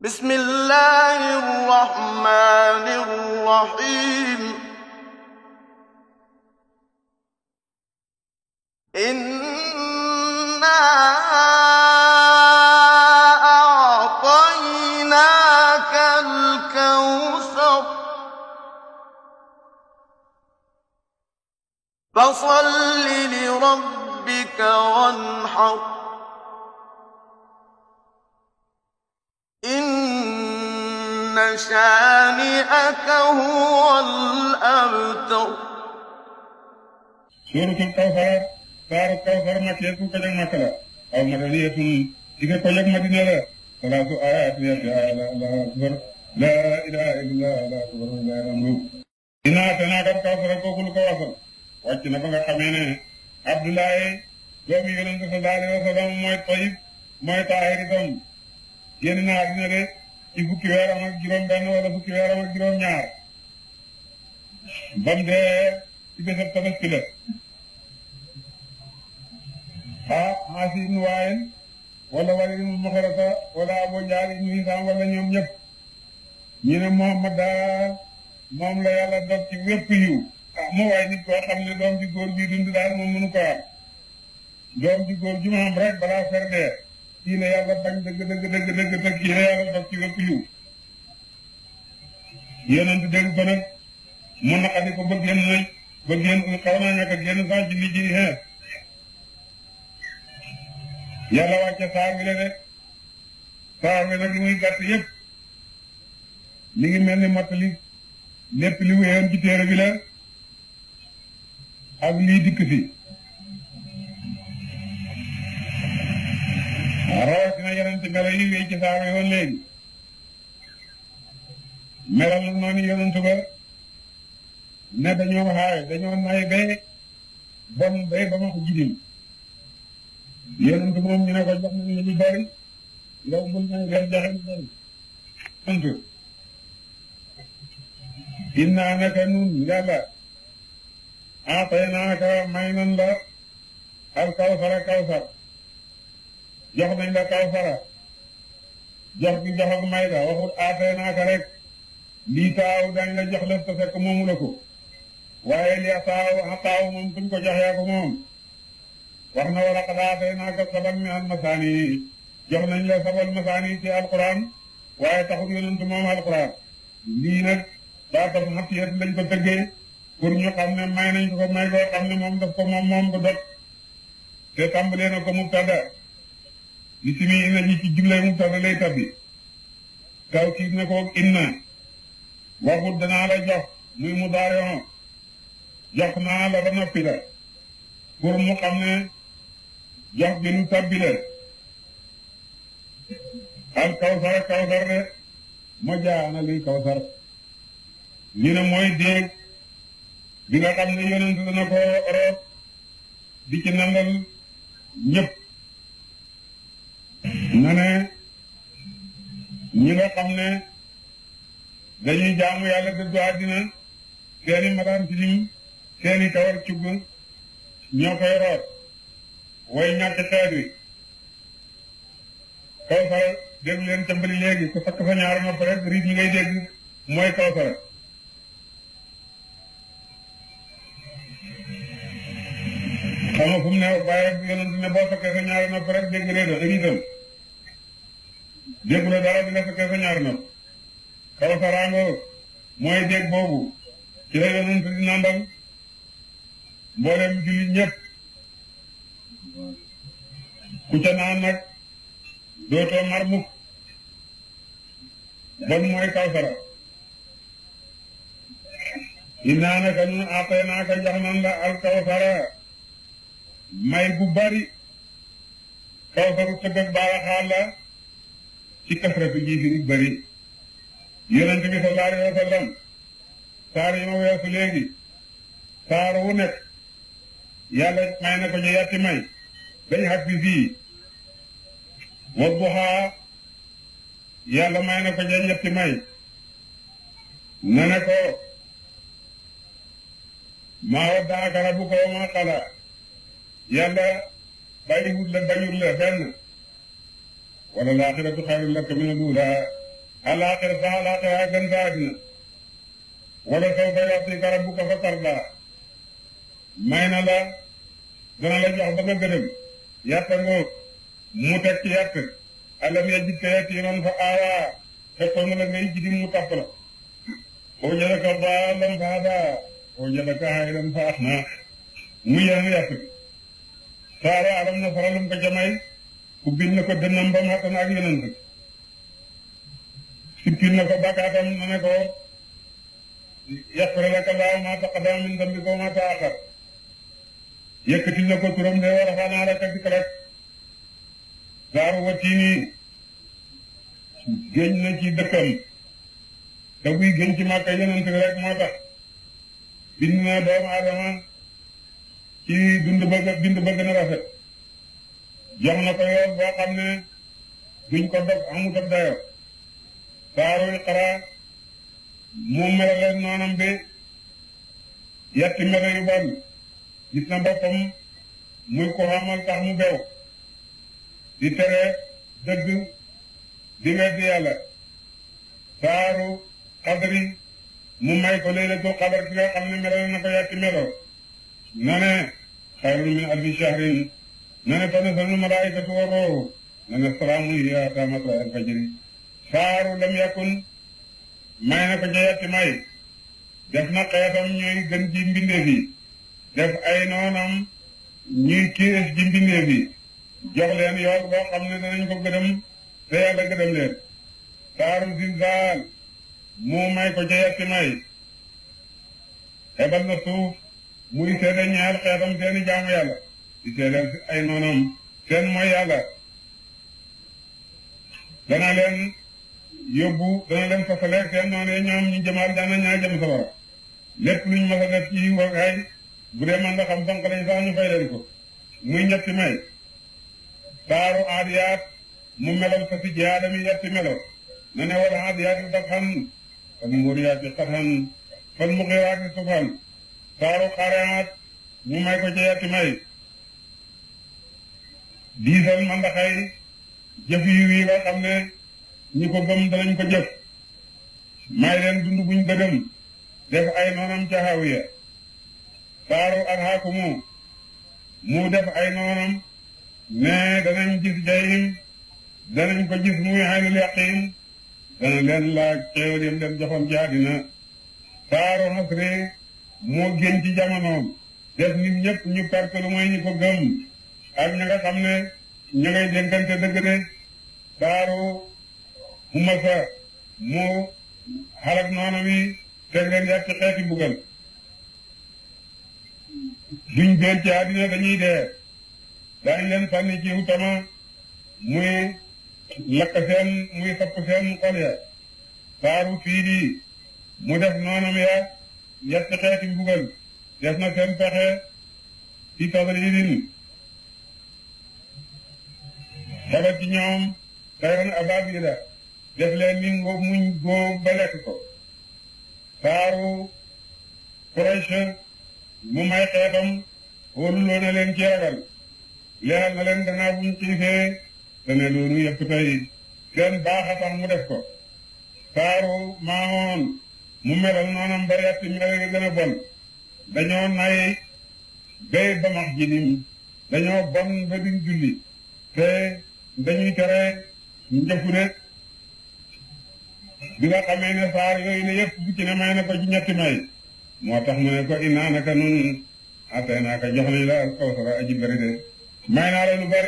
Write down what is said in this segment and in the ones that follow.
بسم الله الرحمن الرحيم إنا أعطيناك الكوثر فصل لربك وانحر إن شانئك هو الأبتر suuratul kawsar saaru kawsar makkiyatun ko jag makka la aw madaniyatun diga ko jag madina la salaasu ayaat yati allahu akbar la ilaha illallah la akbar la ramlu inaa te naa kat kawsara kooku lu ko wasal wàcc na ba nga xamee ne abdoulaye doomu yonent sallallahu alayhi wa sallam mooy tayib mooy taahir itam génn na àddina de ci fukki weeram ak juróom benn wala fukki weeram ak juróom ñaar bam dee ci bésab tabaski la ah Aasi ibnu Waayil wala Waliid ibnu Muxarata wala Abu Jahl ibnu Hisaam wala ñoom ñëpp ñu ne Muhammad daal moom la yàlla dog ci wépp yiw ah moo waaye nit koo xam ne doom ji góor bii dund daal moom mënu ko am doom ji góor ji mu am rek balaa fer dee kii la yàlla bañ dëgg dëgg dëgg dëgg te kii la yàlla dog ci wépp yiw yonent dégg ko nag mu naqadi ko ba génn nañ ba génn xaw naa ñàkk a génn sax ci li ji xeer yàlla wàcce saar bi la de saar bi nag li muy gàtt yëpp mi ngi mel ni mottali lépp li wéyoon ci téere bi la ak lii dikk fi rawatina yeneen ci melo yi wéy ci saar bi woon léegi melal na noonu yonent ba ne dañoo xaay dañoo nay bay bon bay ba ma ko jidim yonent moom ñu ne ko jox nañu lu bari yow bul may leen joxe lu bari sant innaa naka nun yàlla aataynaaka may nan la al kawsara kawsar jox nañ la kawsara jox gi jox ak may la waxut aataynaaka rek lii taaw dañ la jox lef te fekk moomu la ko waaye li taaw taaw moom buñ ko jox yaa ko moom wax na wala qad aataynaaka sab'an min al-masaani jox nañ la sabal masaani ci alquran waaye taxul yonent moom alquran lii nag daa tax xatiyat lañ ko tëggee pour ñu xam ne may nañ ko ko may koo xam ne moom daf ko moom moom ko dot te tàmbalee na ko mubtada ismi inna ji ci jumlay mubtada lay tabbi kaw kiit na ko inna waxut danaa la jox muy mu daarion jox naa la ba noppi la pour mu xam ne jox bi lu tabbi la al kawsar kawsar de ma jaana luy kawsar ñu ne mooy déeg bi nga xam ne yonent dana ko root di ci nandal ñëpp na ne ñi nga xam ne dañuy jaamu yàlla dëddu àddina seeni madaan tilim seeni kawar cugg ñoo koy root way ñàkk xeet wi kawsara dégg leen cambali léegi ku sakk sa ñaar nopp rek riit ñi ngay dégg mooy kawsara xam nga fu mu ne bàyyi yonent ne boo sakkee sa ñaari nopp rek dégg réedo riitam déggu la dara bi nga sakkee sa ñaari nopp kawsaraango mooy dégg boobu ci la yonent di nandal mboolem jullit ñëpp ku ca naan nag dootoo mar mukk bon mooy kawsara innaa naka nun aataynaaka jox nan la al kawsara may bu bari kawsaru tëgg ak baaraxaal la ci kasratu ji fi bari yonent bi sallallahu alayhi wa sallam saar yi ma weesu léegi saar wu nekk yàlla may na ko ñu yatti may dañ xag fi fii wa duhaa yàlla may na ko ñu ñetti may na ne ko maa waddaaka rabbuka wa maa qalaa yàlla bàyyiwut la bañul la benn wala laaxiratu xayrun laka mina l-uulaa alaaxira sax alaaxira gën sa àddina wala sawfa yu'tika rabbuka fatardaa may na la dana la jox ba nga gërëm yàtta ngoog mu teg ci yàtt alam yajidka yatiiman fa aawaa fekkoon na la ngay jidim mu tapp la wajadaka daallan fa hadaa wajadaka aa'ilan fa aghnaa mu yeneen yàtt bi saara alam na faralum ko jamay ubbil na ko dënnam ba mattan ak yeneen ko sippil na ko bakkaatam na ne ko yaxfir laka llaahu maa taqaddama min dambika wa maa ta'akhkhar yëkkatil na ko turam de war a fanaa rek dikk rek saaru watiini géñ na ci dëkkam te buy géñ ci màkka yonent bi rek moo tax bind na doomu aadama ci dund bëgg bind bëgg na rafet jox na ko yoon boo xam ne duñ ko dog amut ak dayo saaru Iqra mu melale noonam bi yetti melo yu bon gis na boppam muy ko xamal tax mu bew di tere dëgg di weddi yàlla saaru xadri mu may ko laylatul xadar ki nga xam ne melal na ko yetti melo na ne xayrun min alfi shahrin na ne tanazzalu malaa'ikatu wa ruuhu na ne salaamun hiya hattaa matla'il fajri saaru lam yakun may na ko ca yetti may def na xeetam ñooy gën ci mbindeef yi def ay noonam ñuy kiis ci mbindeef yi jox leen yoon boo xam ne danañ ko gëdëm te yàlla gëdëm leen saaru zilzaal mu may ko ca yetti may xebal na suuf muy seede ñaar xeetam seeni jaamu yàlla di seede ay noonam seen mooy yàlla dana leen yóbbu dana leen fasale seen noonee ñoom ñu jëmaat dana ñaa jëm safara lépp luñ mas a def ci wagaay bu dee man nga xam fonk lañ sax ñu fay leen ko muy ñetti may saaru aadiyaat mu melal fa si jaadami yetti melo na ne wala aadiyaati dabxan fal muriyaati qadhan fal mughiraati subhan saaru xareaat mu may ko ci yetti may diisal mandaxay jëf yu yi nga xam ne ñi ko gëm danañ ko jëf may leen dund buñ gëdëm def ay noonam ca hawiya saaru alhaakumu mu def ay noonam ne danañ gis jahim danañ ko gis muy aynul yaqin dana leen laaj xéewal yam leen joxoon ci àddina saaru xasri moo génn ci jamonoom def nit ñëpp ñu perte lu mooy ñi ko gëm ak ña nga xam ne ña ngay dénkante dëgg de saaru humasa mu xalak noonu wi teg leen yàq ci xeeti mbugal duñ deel ci àddina dañuy dee daañ leen sànni ci utama muy lakk seen muy sapp seen xol ya saaru fii di mu def noonam ya yàq ci xeeti mbugal def na seen pexe ci tadridin xebal ci ñoom tayran ababila def leen ni ngóob muñ góob ba lekk ko saaru Quraysh mu may xeetam wóoruloo na leen ci ragal leeral na leen danaa buñ xiifee dane loolu yëpp tey seen baax a tax mu def ko saaru maamoon mu melal noonam ba yetti mel yi gën a bon dañoo nay bay ba max jinim dañoo bon ba duñ julli te dañuy tere njëfu de bi nga xamee ne saar yooyu ne yëpp bu ci ne may na ko ci ñetti may moo tax mu ne ko innaa naka nun atay naa ka jox nañ la al kawsara aji bari de may naa la lu bari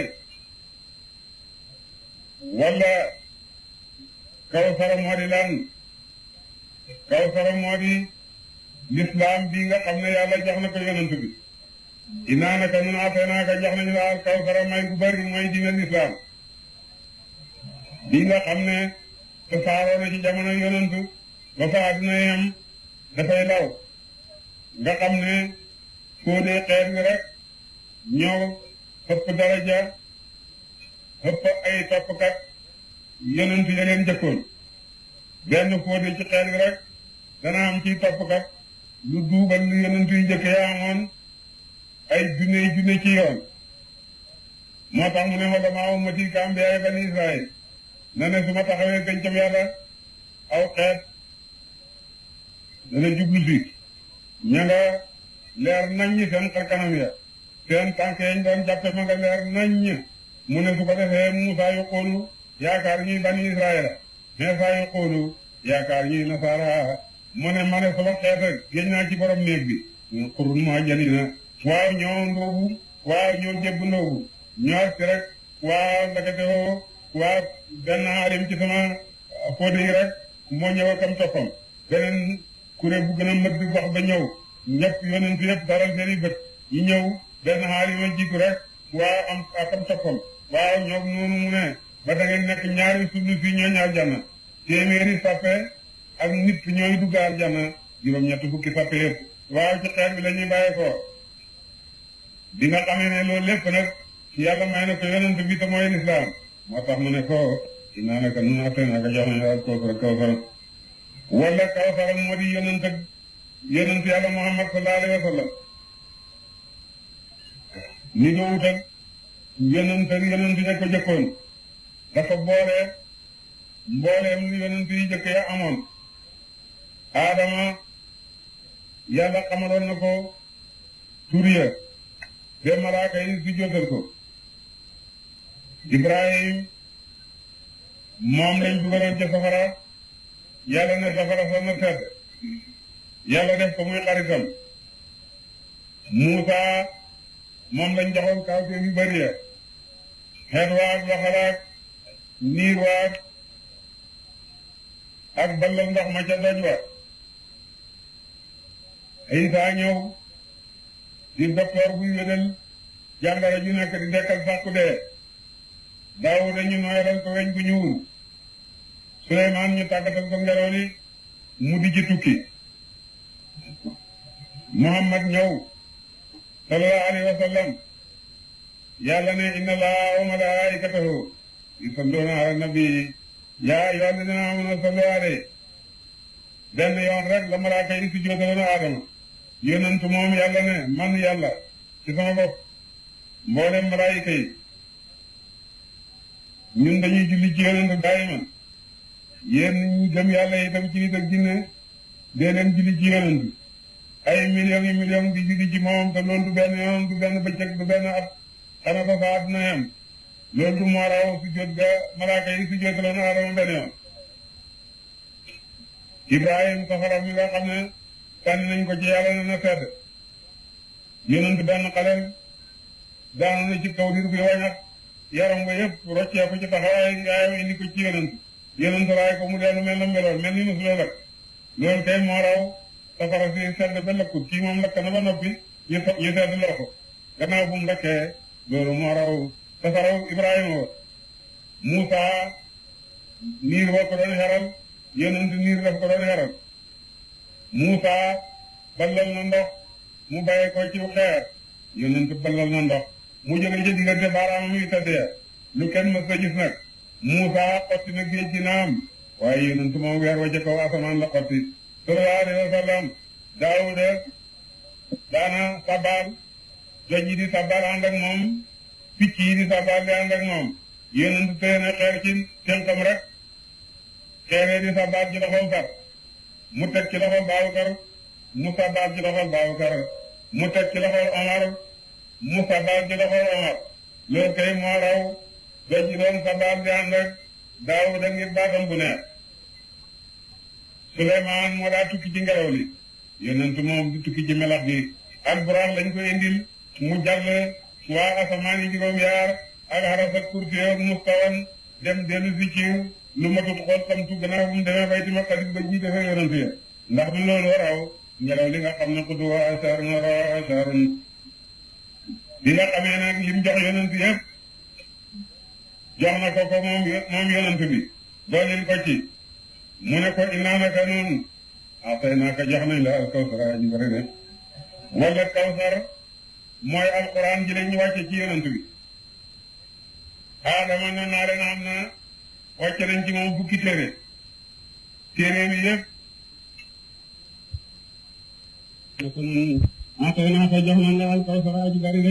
wala kawsara moo di lan kawsara moo di lislaam bi nga xam ne yàlla jox na ko yonent bi innaa naka nun atay naa ka jox nañ la al kawsara may gu bari mooy diine lislaam bi nga xam ne te saaroo na ci jamono yonantu ba fa àdduna yam dafay law nga xam ne foo dee xeet wi rek ñoo ëpp daraja ëpp ay toppkat yonantu ya leen jëkkoon benn foo dee ci xeet wi rek dana am ci toppkat lu duubal lu yonantu yu njëkk yaa amoon ay junne junne ci yoon moo tax mu ne ma damaa ummati ka ambiyaay bani Israël na ne su ma taxawee gàncax yàlla aw xeet dana jublu si ña nga leer naññ seen xar kanam ya seen tànk yañ doon jàppe ma nga leer naññ mu ne su ko defee Muusaa yu xoolu yaakaar ñuy bani Israayila Iisaa yu xoolu yaakaar ñuy nasaara mu ne ma ne sama xeet ak génn naa ci borom néeg bi xurun moo jëli na waaw ñoo ndóobu waaw ñoo jébb ndóobu ñoo ak rek waaw ndakate woo waaw benn alim ci sama fóote yi rek moo ñëw akam toppam beneen kuréel bu gën a mët bi wax ba ñëw ñëpp yonent yëpp daral seen i bët ñu ñëw benn xaalima jiitu rek waaw am akam toppam waaw ñoom noonu mu ne ba da ngeen nekk ñaari sunu fii ñoo ñaar janna téeméeri sappe ak nit ñooy dugg aljanna juróom-ñett fukki sappe yëpp waaw ci xeet bi la ñuy bàyyee ko bi nga xamee ne loolu lépp nag yàlla may na ko yonent bi te mooy lislaam moo tax mu ne ko inaa naka nun atte naka jox nañu al kawsar kawsar wala kawsar moo di yonent ak yonent yàlla muhammad sallallahu alayhi wa sallam ni doowut ak yonent ak yonent ya ko jëkkoon dafa boole mbooleem lu yonent yi jëkk ya amoon aadama yàlla xamaloon na ko tur ya te malaaka yi si jotal ko ibrahim moom lañ dugaloon ca safara yàlla ne safara sa na sedd yàlla def ko muy xaritam muusa moom lañ joxoon kawteef yu bëri ya xeet waag waxalaak niir waag ak ballal ndox ma ca doj wa Isa ñëw di docteur buy wédal jàngoro ju nekk di dekkal sàkku dee Daawuda ñu nooyalal ko weñ gu ñuul Suleymaan ñu tàggatal ko ngelaw li mu di ci tukki Muhammad ñëw sallallahu alayhi wa sallam yàlla ne inna allaha wa malaikatahu yusalluuna ala nabi yaa ayyuha alladina amanu sallu alayhi benn yoon rek la malaaka yi si jootaloon Aadama yonent moom yàlla ne man yàlla ci sama bopp mboolem malaayika yi ñun dañuy julli ci yonent daayiman yéen ñi gëm yàlla itam ci nit ak jinne dee leen julli ci yonent ay millions yi millions di julli ci moom te loolu du benn yoon du benn bëccëg du benn at xana ko sa àdduna yam loolu du moo raw su jot ga malaaka yi su jotaloon Aadama benn yoon Ibrahim safara mi nga xam ne sànni nañ ko ci yàlla na na sedd yonent benn xaleel daanu na ci kaw dir bi wañat yaram nga yëpp roccee ko ci taxawaay yaayam indi ko ci yonent yonent raay ko mu dellu mel na meloon mel ni musuloo lakk loolu kay moo raw safara si sedd ba lakkut kii moom lakk na ba noppi ñu ñu sedd loo ko gannaaw bu mu lakkee loolu moo raw safaraw Ibrahima wa Muusa niir boo ko doon xeral yonent niir daf ko doon xeral Muusa ballal na ndox mu bàyyi ko ci xeer yonent ballal na ndox mu jóge ci diggante baaraamam yu tëddee lu kenn mës a gis nag Muusa xotti na géej gi naam waaye yonent moom weer wa ca kaw asamaan la xotti sallallahu alayhi wa sallam Daawuda daana sabaal joj yi di sabaal ànd ak moom picc yi di sabaal di ànd ak moom yonent téye na xeer ci tënkam rek xeeree di sabaal ci loxol far mu teg ci loxol Baabakar mu sabaal ci loxol Baabakar mu teg ci loxol Omar mu sabaal ci loxol Omar loolu kay moo raw doj yi doon sabaal di ànd ak Daawuda ngir baatam bu neex Suleymaan moo daa tukki ci ngelaw li yonent moom di tukki ci melax bi ak buraax lañ ko indil mu jàll waa asamaan yi juróom yaar ak xaras ak kursi ak mustawan dem dellu si ci lu matut xool xamtu gannaaw bu mu demee bayti maqdis ba ji defee yonent ya ndax du loolu raw ngelaw li nga xam ne xudu wa asarun raw asarun bi nga xamee nag lim jox yonent yëpp jox na ko ko moom moom yonent bi doolil ko ci mu ne ko innaa naka noonu atay naaka jox nañ la al kawsar ñu bëri ne wala kawsar mooy alquran ji lañ wàcce ci yonent bi aadama ne naa leen am na wàcce nañ ci moom fukki téere téere bi yëpp atay naaka jox nañ la al kawsar ju bëri de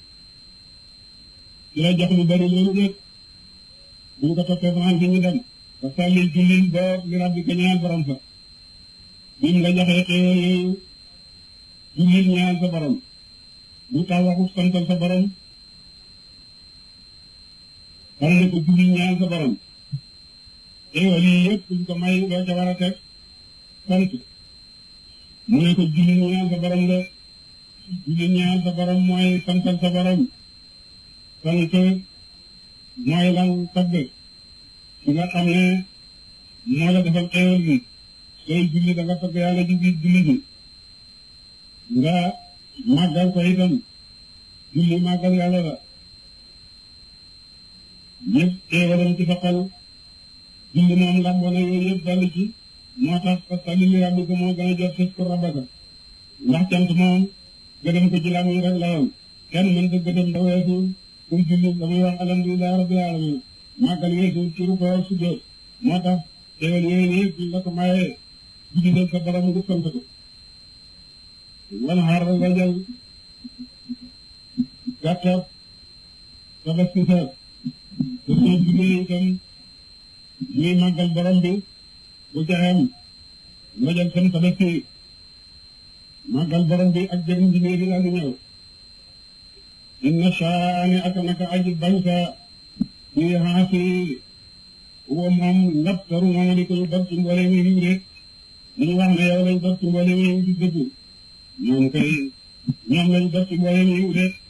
ci la jox lu bëri loolu nag bu ñu ko toppee France ñu dem fa salli jullil boog li rabbika ñaan borom sa bim la joxee xéewal yooyu jullil ñaan sa borom bu tax waxu santal sa borom xam ne ko jullil ñaan sa borom xéewal yi yëpp buñ ko may loo ca war a teg sant mu ne ko jullil ñaan sa borom de jullil ñaan sa borom mooy santal sa borom sant mooy lan tagg ki nga xam ne moo la defal xéewal gi sooy julli da nga tagg yàlla ji biir julli gi nga màggal ko itam julli màggal yàlla la yëpp xéewalam ci sa xol julli moom lamboo na yooyu yëpp dal ci moo tax parce que li li rabbi ko moo gën a jot sës ko rabaka ndax cant moom gëdëm ko ci làmmiñ rek la yoon kenn mën ta gëdëm da weesu pour julli damay wax alhamdulilah rabbil alamin màggal weesu turu ko su jot moo tax xéewal yooyu nii buñ la ko mayee julli leen sa borom nga sant ko wan xaar nga jël gàttab tabaski sa te soo jullee itam ñuy màggal borom bi bu jaxeem nga jël seen tabaski màggal borom bi ak jëriñ bi nii dina lu ñëw inna shaani ak naka aji bañ sa ñuy xaasi wa moom lépp taru moom di ko ñu dog ci mboolem yi yiw de li ñu wax ne yow lañ dog ci mboolem yi yiw di dëgg ñoom kay ñoom lañ dog ci mboolem yi yiw de